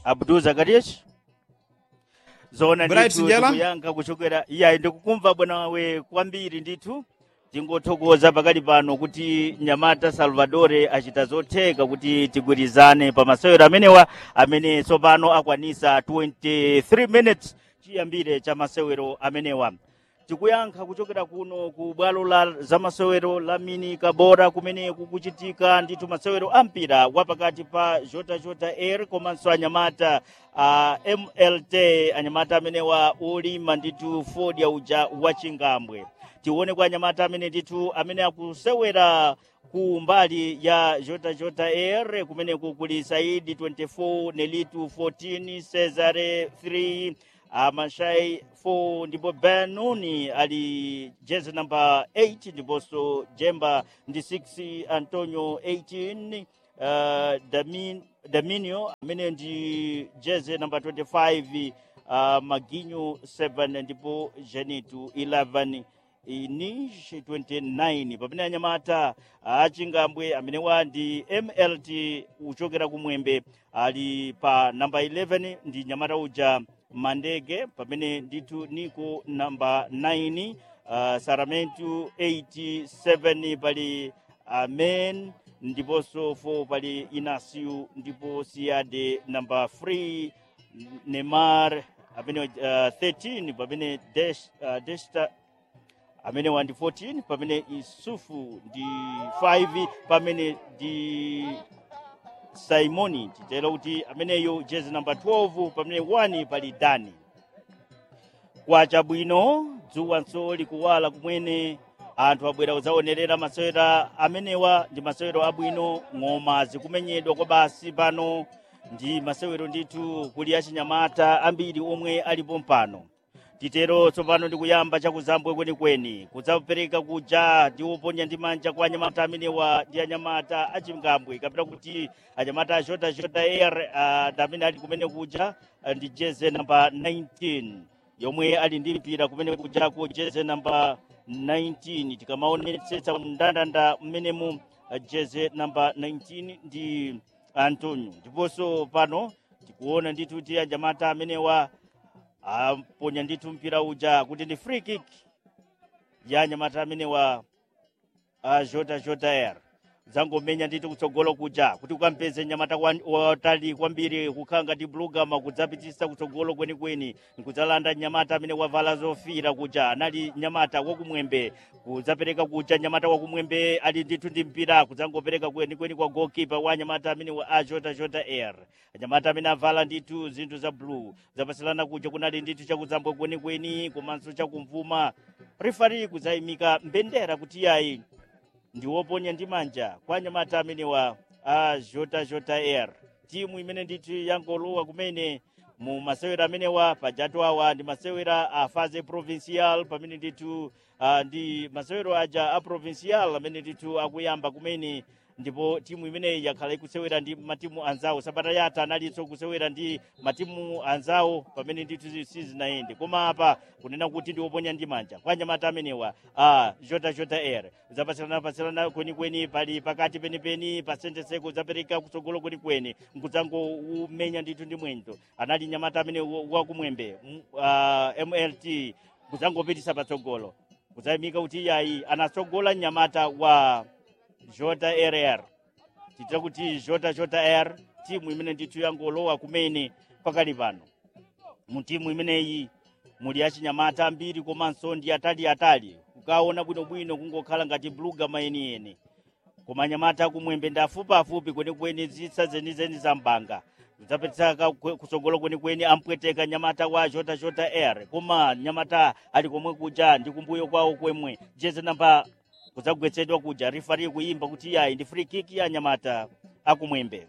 abdul zakarias zona Bright ndithu Njela? tikuyankha kuchokera iyayi ndikukumva bwanawe kwambiri ndithu tingothokoza pakali pano kuti nyamata salvadore achita zotheka kuti tigwirizane pa masewero amenewa amene tsopano akwanisa 23 minutes chiyambire cha masewero amenewa tikuyankha kuchokera kuno ku bwalo la zamasewero la mini kabora kumene kukuchitika ndithu masewero ampira wapakati pa jota jota air komanso anyamata a mlt anyamata amenewa olima ndithu ford uja wachingambwe tione kwa anyamata amene ndithu amene akusewera ku mbali ya jota jota air kumeneku kuli saidi 24 nelitu 14 cesare 3 uh, mashai 4 ndipo benuni ali jezi namba 8 ndiponso jemba ndi 6 antonio 18 uh, Damin, daminio amene ndi jezi namba 25 uh, maginyo 7 ndipo jenitu 11 inish 29 pamene anyamata achingambwe amenewa ndi mlt uchokera kumwembe ali pa namba 11 ndi nyamata uja mandege pamene ndithu niko namba 9 uh, saramentu 87 pali amen ndiponso 4 pali inasiu ndipo siade namba 3 nemar amene uh, 13 pamene Desh, uh, desta amene wandi 14 pamene isufu ndi 5 pamene ndi simoni titero kuti ameneyo jezi namba 12 pamene 1 pali dani kwacha bwino dzuwanso likuwala kumwene anthu abwera kudzaonerera masewera amenewa ndi masewero abwino ng'oma zikumenyedwa kwa basi pano ndi masewero ndithu kuli achinyamata ambiri omwe alipo mpano titero tsopano ndikuyamba chakuzambwe kwenikweni kudzapereka kuja ndi oponya ndi manja kwa anyamata amenewa ndi anyamata achingambwe kapita kuti anyamata ashota shota air uh, ndi amene ali kumene kuja uh, ndi jeze namba 19 yomwe ali ndi mpira kumene kujako jeze namba 19 tikamaonetsetsa mndandanda mmenemu uh, jeze namba 19 ndi antonio ndiponso pano tikuona ndithu kuti anyamata amenewa aponya ndithu mpira uja kuti ndi free kick ya anyamata amenewa a jota jota air zangomenya ndithu kutsogolo kuja kuti ukampeze nyamata wan- watali kwambiri kukhala ngati blugama kudzapitisa kutsogolo kwenikweni nkudzalanda nyamata amene wavala zofira kuja anali nyamata wakumwembe kudzapereka kuja nyamata wakumwembe ali ndithu ndi mpira kudzangopereka kwenikweni kwa goalkeeper wa nyamata amene wa a jota jota air anyamata amene avala ndithu zinthu za blue zapasilana kuja kunali ndithu chakudzambwe kwenikweni komanso chakumvuma rifari kudzayimika mbendera kuti yayi ndi woponya ndi manja kwa anyamata amenewa a jota jota air timu imene ndithu yangolowa kumene mu masewera amenewa pajatu awa ndi masewera a fase provincial pamene ndithu uh, ndi masewero aja a provincial amene ndithu akuyamba kumene ndipo timu imeneyi yakhala ikusewera ndi matimu anzawo sabata yatha analinso kusewera ndi matimu anzawo pamene ndithu sizinayende koma apa kunena kuti ndi woponya ndi manja kwa anyamata amenewa a jota jota air zapasilana pasilana kwenikweni pali pakati penipeni pasenteseko udzapereka kutsogolo kwenikweni nkudzangomenya ndithu ndi mwendo anali nyamata amene wa- wakumwembe m- ah, mlt kudzangopitisa patsogolo kudzayimika kuti iyayi anatsogola nyamata wa jota rr titira kuti jota jota r timu imene ndithu yangolowa kumene pakali pano mu timu imeneyi muli achinyamata ambiri komanso ndi ataliatali kukaona bwinobwino kungokhala ngati blugama yeniyeni koma anyamata akumwembe ndi afupiafupi kwenikweni zitsa zenizeni za mbanga kudzapetsaka kutsogolo kwenikweni ampweteka nyamata wa jota jota air koma nyamata ali komwe kuja ndi kumbuyo kwawo kwemwe jeze namba kudzagwetsedwa kuja rifari kuyimba kuti yayi ndi free kick ya nyamata akumwembe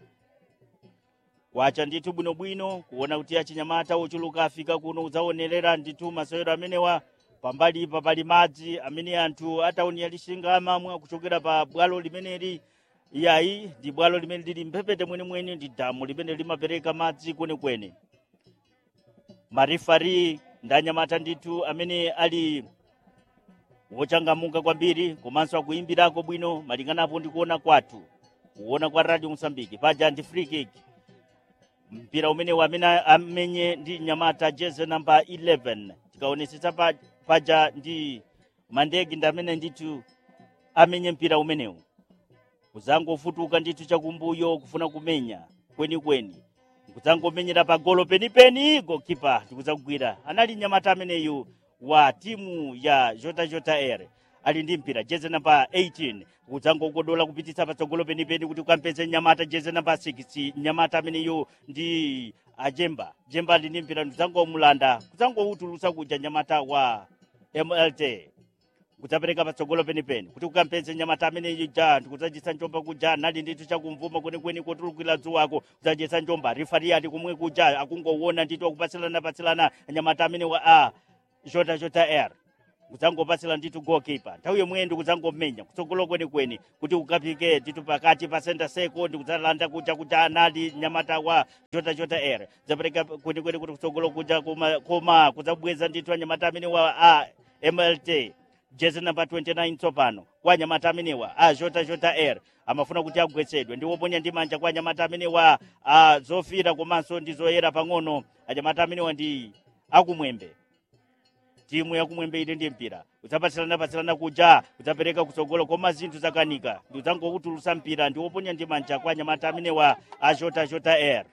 kwacha ndithu bwinobwino kuona kuti achinyamata ochuluka afika kuno kudzaonerera ndithu masewero amenewa pambali pa pali madzi amene anthu atauni alishinga amamwa kuchokera pa bwalo limeneli iyayi ndi bwalo limene lili mphepete mwenemwene ndi damu limene limapereka madzi kwenikweni marifari ndi anyamata ndithu amene ali wochangamuka kwambiri komanso akuyimbirako bwino malinganapo ndi kuona kwathu kuona kwa radio mosambiki paja ndi free kick mpira umene wamene amenye ndi nyamata jeze namba 11 tikaonetsetsa pa, paja ndi mandegi ndi amene ndithu amenye mpira umenewu kuzangofutuka ndithu chakumbuyo kufuna kumenya kwenikweni kudzangomenyera pa golo penipeni gokipa ndikudzagwira anali nyamata ameneyu wa timu ya jota jota air ali ndi mpira jeze namba 18 kudzangogodola kupititsa patsogolo penipeni kuti ukampeze nyamata jeze namba 6 nyamata ameneyu ndi ajemba jemba ali ndi mpira ndikudzangomulanda kudzangoutulutsa kuja nyamata wa mlt kudzapereka patsogolo penipeni kuti ukampeze nyamata ameneyu ja ndikudzachitsa njomba kuja nali ndithu chakumvuma kwenikweni kotulukira dzuwako kudzachitsa njomba rifari ati kumwe kuja akungoona ndithu akupatsilana patsilana nyamata amene wa a jota jota air kudzangopatsira ndithu goalkeeper nthawi yomweyo ndikudzangomenya kutsogolo kwenikweni kuti ukapike ndithu pakati pa center circle ndikudzalanda kuja kuti anali nyamata wa jota jota air dzapereka kwenikweni kuti kutsogolo kuja koma, koma kudzabweza ndithu anyamata amene wa a mlt jezi namba 29 tsopano kwa anyamata amenewa a jota jota air amafuna kuti agwetsedwe ndi woponya ndi manja kwa anyamata amenewa a zofira komanso ndi zoyera pang'ono anyamata amenewa ndi akumwembe timu yakumwembe ili ndi mpira udzapatsilana patsilana kuja udzapereka kutsogolo koma zinthu zakanika ndi udzangokutulutsa mpira ndi woponya ndi manja kwa anyamata amenewa a jota jota air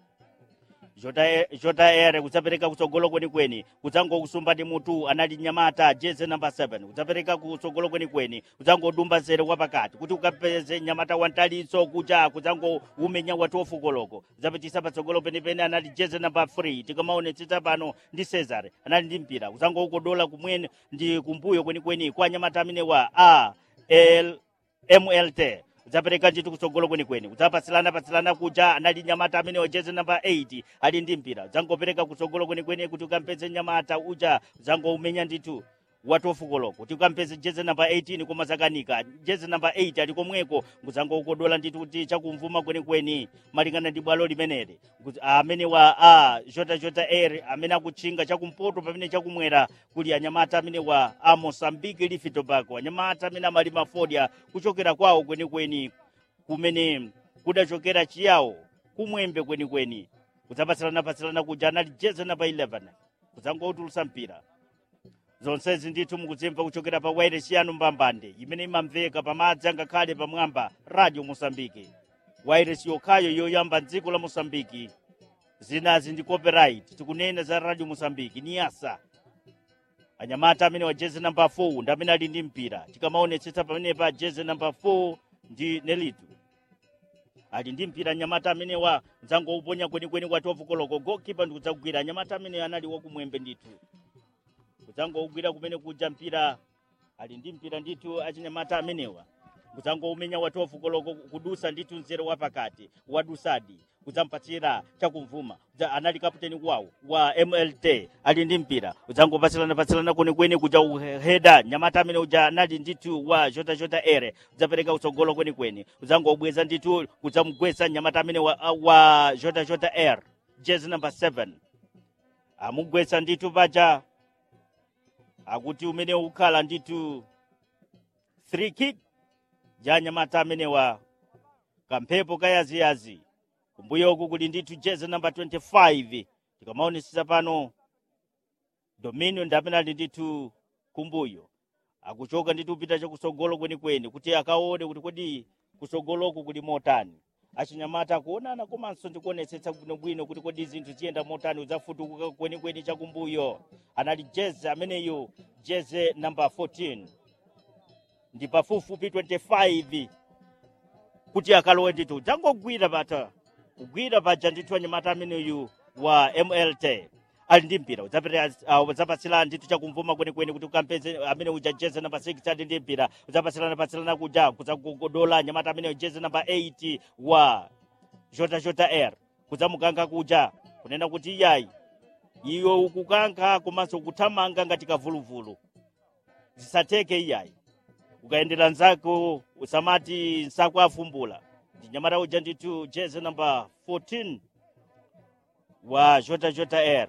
jota jota air kudzapereka kutsogolo kwenikweni kudzangokusumba ndi mutu anali nyamata jeze namba 7 kudzapereka kutsogolo kwenikweni kudzangodumba zere kwa pakati kuti ukapeze nyamata wantalitso kuja kudzangoumenya watu ofukoloko kudzapitisa patsogolo penipeni anali jeze namba 3 tikamaonetsetsa pano ndi cesar anali ndi mpira kudzangoukodola kumwene ndi kumbuyo kwenikweni kwa nyamata amene wa a l mlt udzapereka ndithu kutsogolo kwenikweni udzapatsilana patsilana kuja anali nyamata amene wajeze namba 8 ali ndi mpira udzangopereka kutsogolo kwenikweni kuti ukampeze nyamata uja udzangoumenya ndithu watofukoloko kuti ukampeze jeze namba 18 koma zakanika jeze namba 8 ali komweko ngudzangoukodola ndithu kuti chakumvuma kwenikweni malingana ndi bwalo limeneli Kuti amene wa a jota jota air amene akutchinga chakumpoto pamene chakumwera kuli anyamata amene wa a mosambiki lifi tobacco anyamata amene amalima fodya kuchokera kwawo kwenikweni kumene kudachokera chiyawo kumwembe kwenikweni kudzapatsilana-patsilana kuja anali jeze namba 11 kudzangoutulutsa mpira zonsezi ndithu mukudzimva kuchokera pa wairesi yanu mbambande imene imamveka pamadzi angakhale pamwamba radio mosambiki wairesi yokhayo yoyamba mdziko la mosambiki zinazi ndi copyright tikunena za radio mosambiki ni yasa anyamata amene wa jezi namba 4 ndi amene ali ndi mpira tikamaonetsetsa pamene pa jezi namba 4 ndi nelitu ali ndi mpira anyamata amene wa mdzangouponya kwenikweni kwa 12 koloko gokipa ndikudzagwira anyamata amene anali wakumwembe ndithu kudzangougwira kumene kuja mpira ali ndi mpira ndithu achinyamata amenewa kudzangoumenya wa 12 koloko kudusa ndithu mzere wa pakati wadusadi kudzampatsira chakumvuma Kudza- anali kaputeni wawo wa mlt ali ndi mpira udzangopatsilana patsilana kwenikweni kuja uheda nyamata amene uja anali ndithu wa jota jota ere udzapereka utsogolo kwenikweni udzangobweza ndithu kudzamugwetsa nyamata amene wa, wa jota jota air jezi number 7 amugwetsa ndithu paja akuti umene ukhala ndithu 3 kick ja nyamata amenewa kamphepo kayaziyazi kumbuyoku kuli ndithu jezi namba 25 tikamaonesesa pano dominion ndi amene ali ndithu kumbuyo akuchoka ndithu kupita chakusogolo kwenikweni kuti akaone kuti kodi kusogoloku kuli motani achinyamata akuonana komanso ndikuonetsetsa bwinobwino kuti kodi zinthu ziyenda motani udzafutukuka kwenikweni chakumbuyo anali jezi ameneyo jezi namba 14 ndi pafupifupi 25 kuti akalowe ndithu udzangogwira pata kugwira paja ndithu anyamata ameneyu wa mlt ali ndi mpira udzapita- uh, udzapatsirana ndithu chakumvuma kwenikweni kuti ukampeze amene uja jezi namba 6 ali ndi mpira udzapatsilana patsilana kuja kudzagogodola anyamata ameneyo jezi namba 8 wa jota jota air kudzamukanga kuja kunena kuti iyayi iwe ukukankha komanso kuthamanga ngati kavuluvulu zisateke iyayi ukayendera nzako usamati nsako afumbula ndi nyamata uja ndithu jezi namba 14 wa jota jota air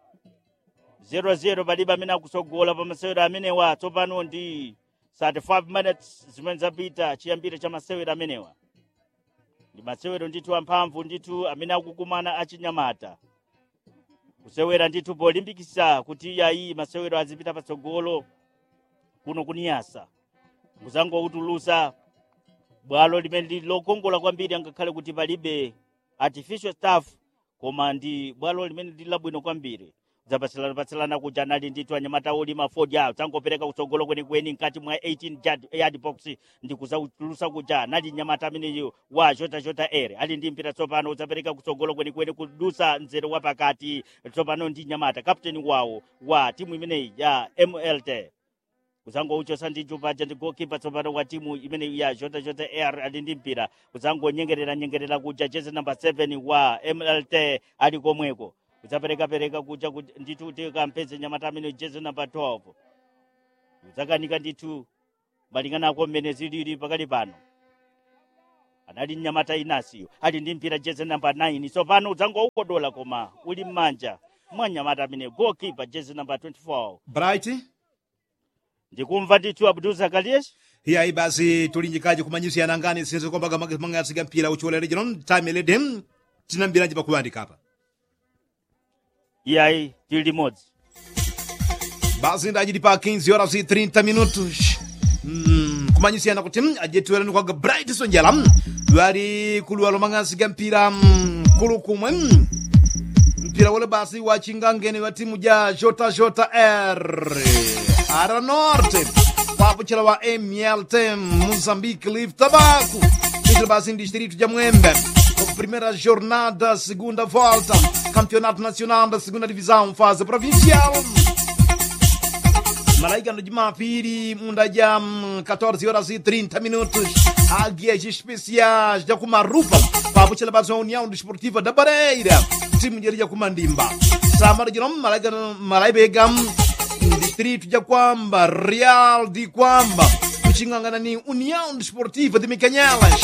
00 palibe amene akusogola pa masewero amenewa tsopano ndi 35 minutes zimene zapita chiyambire cha masewero amenewa ndi masewero ndithu amphamvu ndithu amene akukumana achinyamata kusewera ndithu polimbikisa kuti iyayi masewero azipita patsogolo kuno kuniyasa kuzangoutulusa bwalo limene lili lokongola kwambiri angakhale kuti palibe artificial staff koma ndi bwalo limene lili labwino kwambiri zapatsilana kuja anali ndithu anyamata olima ford awo zangopereka kutsogolo kwenikweni mkati mwa 18 yard, yard box ndi kuzautulusa kuja anali nyamata ameneyo wa jota jota air ali ndi mpira tsopano udzapereka kutsogolo kwenikweni kudusa mzere wa pakati tsopano ndi nyamata kapteni wawo wa timu imeneyi ya mlt kuzangouchosa ndi chupaja ndi goalkeeper tsopano wa timu imene ya jota jota air ali ndi mpira kuzangonyengerera nyengerera kuja jezi number 7 wa mlt ali komweko kudzaperekapereka kuja ndithu kuti kampeze nyamata amene jezi number 12 kudzakanika ndithu malinganako mmene zilili pakali pano anali mnyamata inasiyo ali ndi mpira jezi number 9 tsopano udzangoukodola koma uli m'manja mwa nyamata amene goalkeeper jezi number 24 bright ndikumva ndithu abdul zakarias iyayi basi tulinjikaji kumanyisi yanangani sinze kombaga mangasika mpira uchiwolere chino time lede tinambiranje pakuyandika apa iyayi tili limodzi basi ndachiti pa 15 horas e 30 minutos Mm, kumanyisiyana kuti mm, ajetwerani kwaga bright sonjala mm, lwali kuluwalo mangasika mpira mm, kulu kumwe mm, mpira wole basi wa chingangeni wa timu ja jota jota r ara norte papuchela wa mlt moçambique livre tabaco ichilo basi em distrito de Mwembe primeira jornada segunda volta campeonato nacional da segunda divisão fase provincial malaika no Jumapili munda ja 14 horas e 30 minutos águias especiais de Kumarupa papuchela basi wa união desportiva da Bareira timu jeri ja Kumandimba samara jinom malaika malaibega distrito de Kwamba Real de Kwamba kuchingangana ni União Desportiva de Micanhelas